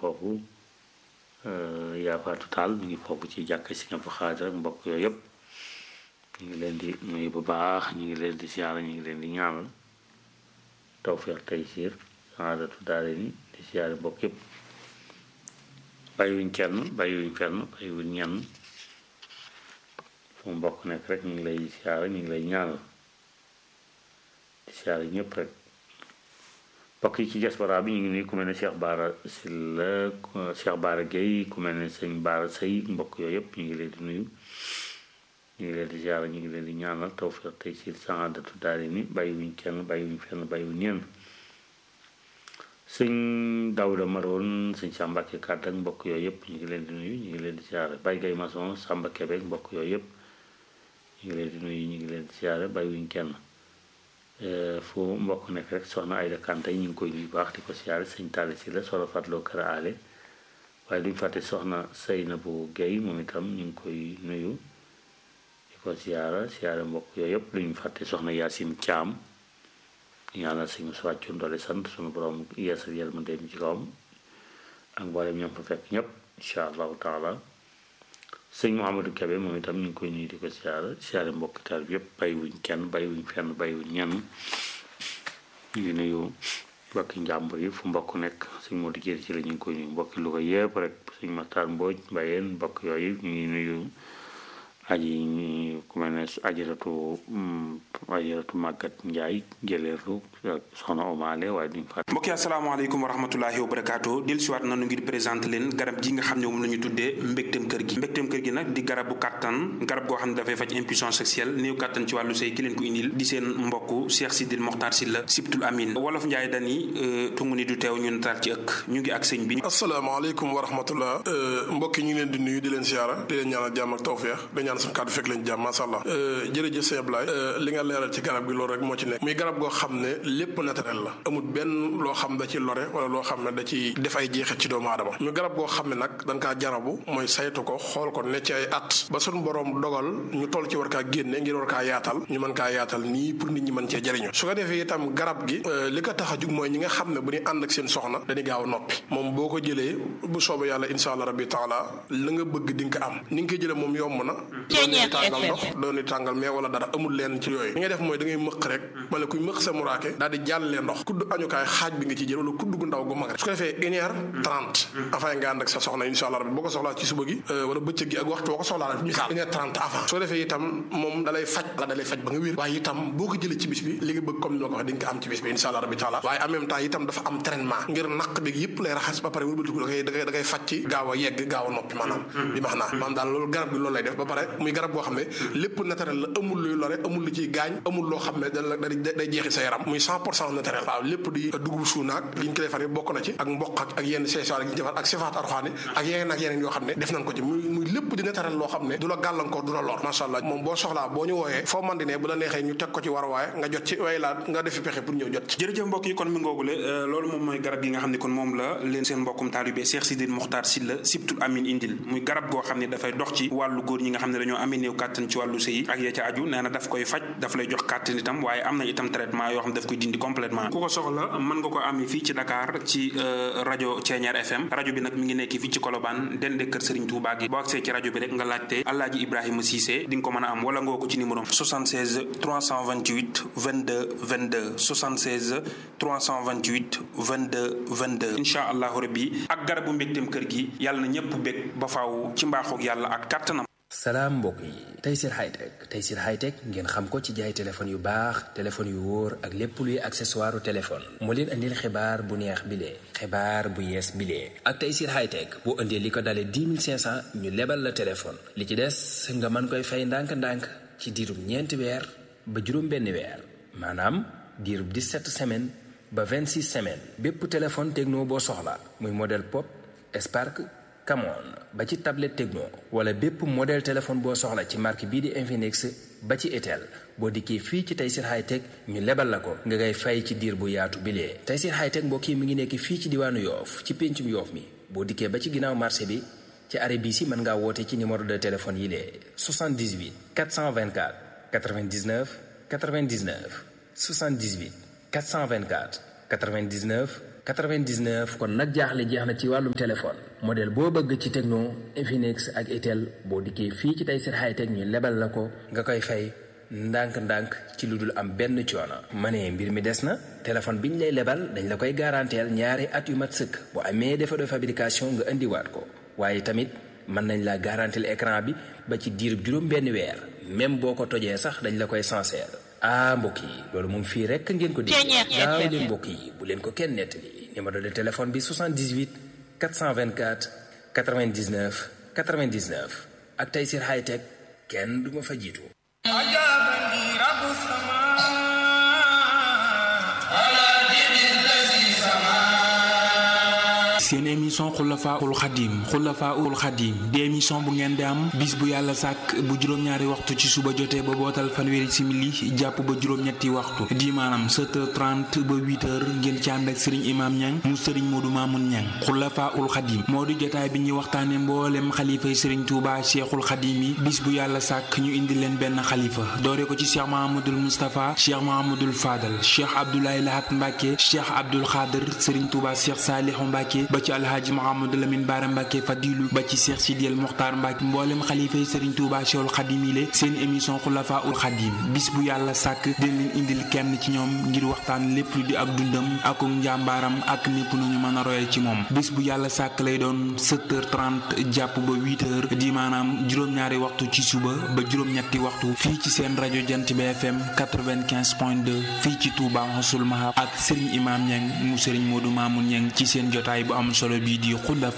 foofu yaa faatu taal mi ngi foofu ci jàkk si nga fa xaadir ak mbokk yooyu yëpp ñu ngi leen di nuyu bu baax ñu ngi leen di siyaara ñu ngi leen di ñaanal tawfeex taysiir saadatu daare ni di siyaare mbokk yëpp bàyyiwuñ kenn bàyyiwuñ fenn bàyyiwuñ ñenn fu mbokk nekk rek ñu ngi lay siyaara ñu ngi lay ñaanal di siyaare ñëpp rek mbokk yi ci diaspora bi ñu ngi nuyu ku mel ne Cheikh Baara Sylla Cheikh Baara Gueye ku mel ne sëñ Baara Sëy mbokk yooyu yëpp ñu ngi leen di nuyu ñu ngi leen di ziara ñu ngi leen di ñaanal tawfiq tey ci saadatu daari ni bàyyiwuñ kenn bàyyiwuñ fenn bàyyiwuñ ñenn sëñ Daouda Maroon sëñ Sambake Kàdd ak mbokk yooyu yëpp ñu ngi leen di nuyu ñu ngi leen di ziara Baye Gaye Mason Samba Kébé mbokk yooyu yëpp ñu ngi leen di nuyu ñu ngi leen di ziara bàyyiwuñ kenn fu mbokk nekk rek soxna Ayda Kante ñu ngi koy nuyu baax di ko siyaare sëñ Talla si la soxna Fatloo Kër Ale waaye duñ fàtte soxna Seynabou Guèye moom itam ñu ngi koy nuyu di ko siyaara siyaare mbokk yooyu yëpp duñ fàtte soxna Yacine Thiam ñaanal sëñ Moussa Thioune doole sant sunu borom yeesal yërmande mi ci kawam ak mboolem ñoom fa fekk ñëpp incha allahu taala sëñ Mouhamadou Kébé moom itam ñu ngi koy nuyu di ko siyaara siyaare mbokk taal bi yëpp bàyyiwuñ kenn bàyyiwuñ fenn bàyyiwuñ ñenn ñu ngi nuyu mbokki njàmbur yi fu mbokk nekk sëñ Modou Dieng ci la ñu ngi koy nuyu mbokki Louga yëpp rek sëñ Matar Mbodj Mbayeen mbokk yooyu ñu ngi nuyu aji ñi ku mel ne ajaratu ajaratu màggat njaay jëleerlu soxna omaale waaye duñ fa mbokk yi asalaamaaleykum wa rahmatulahi wa barakaatu del siwaat nanu ngir présenté leen garab ji nga xam ne moom la ñu tuddee mbégteem kër gi mbégteem kër gi nag di garabu kàttan garab goo xam ne dafay faj impuissance sexuelle néew kàttan ci wàllu sëy ki leen ko indil di seen mbokk Cheikh Sidil Mokhtar Sylla Sibtul Amin wolof njaay dani tungu ni du teew ñu nataal ci ëkk ñu ngi ak sëñ bi asalaamaaleykum wa rahmatullah mbokk yi ñu ngi leen di nuyu di leen siyaara di leen ñaanal jàmm ak tawfeex suñu kàddu fekk leen jàmm masha Allah jërëjëf sëñ Ablaye li nga leeral ci garab gi loolu rek moo ci nekk muy garab goo xam ne lépp naturel la amul benn loo xam da ci lore wala loo xam ne da ci def ay jeexit ci doomu aadama muy garab goo xam ne nag dañ kaa jarabu mooy saytu ko xool ko ne ci ay at ba suñu borom dogal ñu toll ci war kaa génne ngir war kaa yaatal ñu mën kaa yaatal nii pour nit ñi mën cee jëriñu su ko defee itam garab gi li ko tax a jug mooy ñi nga xam ne bu ñu ànd ak seen soxna dañuy gaaw a noppi moom boo ko jëlee bu soobee yàlla insha allah rabbi taala la nga bëgg di nga ko am ni nga koy jëlee moom yomb na tàngal ndox dooni tàngal mais wala dara amul leen ci yooyu li ngay def mooy da ngay mëq rek ma ne kuy mëq sa muraake daal di jàllee ndox kudd añukaay xaaj bi nga ci jël wala kudd gu ndaw gu mag rek su ko defee une heure trente avant nga ànd ak sa soxna insha allah rabbi boo ko soxlaa ci suba gi wala bëccëg gi ak waxtu boo ko soxlaa rek misaal une heure trente avant su ko defee itam moom dalay faj la dalay faj ba nga wér waaye itam boo ko jëlee ci bis bi li nga bëgg comme ni ma ko waxee di nga ko am ci bis bi insha allah rabbi taala waaye en même temps itam dafa am traitement ngir naq bi yëpp lay raxas ba pare wëlbatiku da koy da koy da koy faj ci gaaw a yegg gaaw a noppi maanaam bi max naa maanaam daal loolu garab gi loolu lay def ba pare muy garab boo xam ne lépp naturel la amul luy lore amul lu ciy gaañ amul loo xam ne da day jeexi sa yaram muy cent pour cent naturel waaw lépp di dugub suunaak li ñu ko defar yi bokk na ci ak mboq ak ak yenn seesaar yi ñu defar ak sifaat arxaani ak yeneen ak yeneen yoo xam ne def nañ ko ci muy muy lépp di naturel loo xam ne du la gàllankoor du la lor macha allah moom boo soxlaa boo ñu wooyee foo man di ne bu la neexee ñu teg ko ci war waaye nga jot ci way laa nga defi pexe pour ñëw jot ci jërëjëf mbokk yi kon mi ngoogule loolu moom mooy garab gi nga xam ne kon moom la leen seen mbokkum taalibe Cheikh Sidil Mokhtar Sylla Sibtul Amin indil muy garab goo xam ne dafay dox ci wàllu góor ñi nga xam ne dañoo amee néew kàttan ci wàllu sëy ak ya ca aju nee na daf koy faj daf lay jox kàttan itam waaye am na itam traitement yoo xam ne daf koy dindi complètement ku ko soxla mën nga ko amee fii ci Dakar ci rajo Thiéniere FM rajo bi nag mi ngi nekk fii ci Colobane dende kër Serigne Touba gi boo agsee ci rajo bi rek nga laajte Alaaji Ibrahima Cissé di nga ko mën a am wala nga ko ci numéro 76 328 22 22 76 328 22 22 incha allahu rabbi ak garabu mbégteem kër gi yàlla na ñëpp bég ba faaw ci mbaaxoog yàlla ak kàttanam salaam mbokk yi Tayssir Hightech Tayssir Hightech ngeen xam ko ci jaay téléphone yu baax téléphone yu wóor ak lépp luy accessoire téléphone moo leen andil xibaar bu neex bilee xibaar bu yees bilee ak Tayssir Hightech boo indee li ko dalee 10 500 ñu lebal la téléphone li ci des nga mën koy fay ndànk-ndànk ci diirub ñeenti weer ba juróom benn weer maanaam diirub 17 semaines ba 26 semaines bépp téléphone techno boo soxla muy modèle pop Spark Camon ba ci tablette Tecno wala bépp modèle téléphone boo soxla ci marque bii di Infinix ba ci Itel boo dikkee fii ci Tayssir Hightech ñu lebal la ko nga ngay fay ci diir bu yaatu bilee Tayssir Hightech mbokk yi mi ngi nekk fii ci diwaanu Yoof ci péncum Yoof mi boo dikkee ba ci ginnaaw marché bi ci arrêt bii si mën ngaa woote ci numéro de téléphone yi lee 78 424 99 99 78 424 99 99 kon nag jaaxle jeex na ci wàllum téléphone modèle boo bëgg ci Tecno Infinix ak Itel boo dikkee fii ci Tayssir Hightech ñu lebal la ko nga koy fay ndànk-ndànk ci lu dul am benn coono. ma ne mbir mi des na téléphone bi ñu lay lebal dañ la koy garanteel ñaari at yu mat sëkk bu amee défaut de fabrication nga indiwaat ko waaye tamit mën nañ la garanteel écran bi ba ci diirub juróom benn weer même boo ko tojee sax dañ la koy sincère ah mbokk yi loolu moom fii rek ngeen ko dégg gaaw leen mbokk yi bu leen ko kenn nettali numéro de téléphone bi 78 424 99 99 ak Tayssir Hightech kenn du ma fa jiitu seen émission xulafaul xadim xulafaul xadim di émission bu ngeen di am bis bu yàlla sàkk bu juróom-ñaari waxtu ci suba jotee ba bootal fanweeri simili jàpp ba juróom-ñetti waxtu di maanaam 7h30 ba 8h ngeen ci ànd ak sëriñ imam ñang mu sëriñ moodu maamun ñang xulafaul xadim moo di jotaay bi ñuy waxtaane mboolem xalifay sëriñ tuuba cheikhul xadim yi bis bu yàlla sàkk ñu indi leen benn xalifa doore ko ci cheikh mahamadul moustapha cheikh mahamadul fadal cheikh abdoulaye lahat mbàkke cheikh abdul xaadir sëriñ tuuba cheikh saalihu mbàkke ba ci alhaaji Mouhamadou Lamine Bara Mbacke Fadilu ba ci Cheikh Sidiel Mokhtar Mbacke mboolem xalifa yi Serigne Touba Cheikhul Khadim yi seen émission Khulafa ul Khadim bis bu yàlla sàkk dina leen indil kenn ci ñoom ngir waxtaan lépp lu di ak dundam ak njàmbaaram ak népp nu ñu mën a royal ci moom bis bu yàlla sàkk lay doon 7h30 jàpp ba 8h di maanaam juróom-ñaari waxtu ci suba ba juróom-ñetti waxtu fii ci seen rajo Jant bi FM 95.2 fii ci Touba Mouhassoul Mahab ak Serigne Imam Niang mu Serigne Modou Mamoun Niang ci seen jotaay bu am solo bii di Khulafa